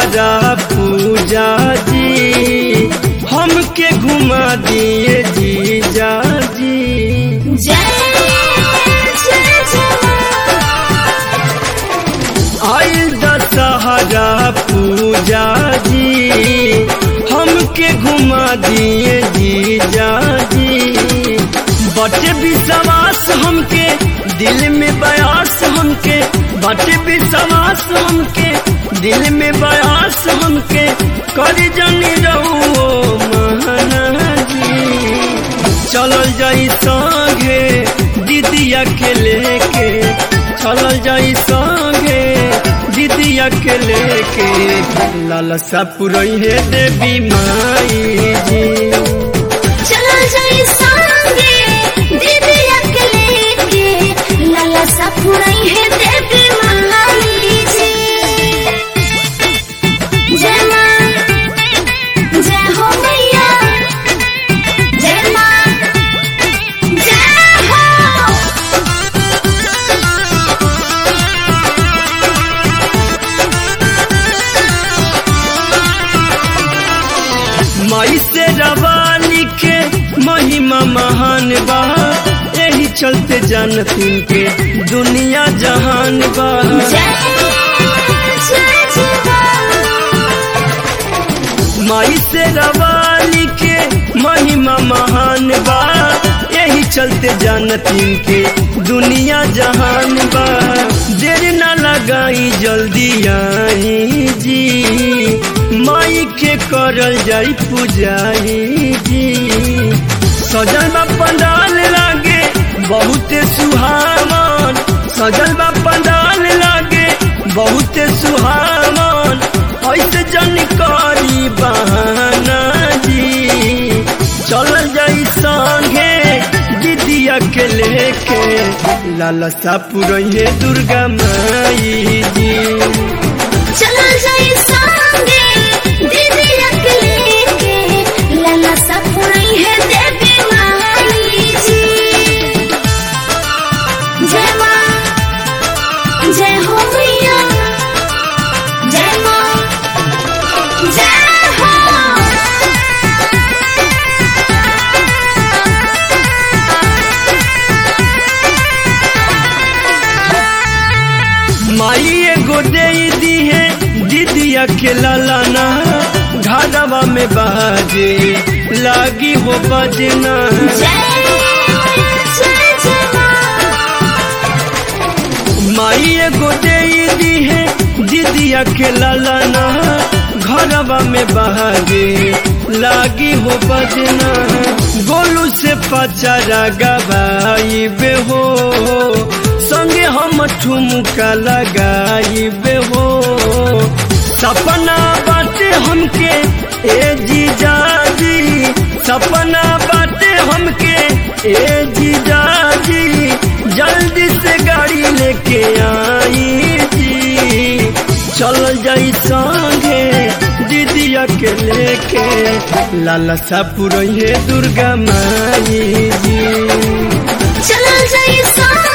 दशहरा पूजा जी हमके घुमा दिए जीजा जी जय जय जय आइल दशहरा पूजा जी हमके घुमा दिए जीजा जी बटे विश्वास हमके दिल में बयास हमके बटे विश्वास हमके दिल में बयास हमके कर जनी रहो महानाजी चलल जाई संगे दीदिया के लेके चलल जाई संगे दीदिया के लेके लालसा पुरई है देवी माई जी चलो जाई संगे दीदी अकेले के लाला सा पुरई है देवी महाली जी जय माँ जय हो मैया जय माँ जय हो माई से रवानी के महिमा महान बा यही चलते जानतीन के दुनिया जहान बा जय जय जय माई से रवानी के महिमा महान बा यही चलते जानतीन के दुनिया जहान बा देर न लगाई जल्दी आई जी माई के करल जाई पूजाई जी सजल बा पंडाल लागे बहुत सुहावन सजल बा पंडाल लागे बहुत सुहावन ऐसे जानकारी बहाना जी चल जाई संगे दीदिया के लेके लालसा पुरैये दुर्गा माई जी चलो जाई संगे दीदी अकेले के लाला सा पुरई है देवी महाली जी जय माँ जय हो मैया जय माँ जय हो माई एगो दे दी है दीदिया के लालाना घरवा में बाजे लागी हो बजना जय जय जय माँ माई एगो दे दी है दीदिया के लालाना घरवा में बहागे लागी हो बजना गोलू से पचारा गवाई बे हो संगे हम ठुमका लगाई बे हो सपना बाटे हमके ए जीजा जी सपना बाटे हमके ए जीजा जी जल्दी से गाड़ी लेके आई जी चल जाई संगे दीदिया के लेके लालसा पुरैये दुर्गा माई जी चलो जाई संगे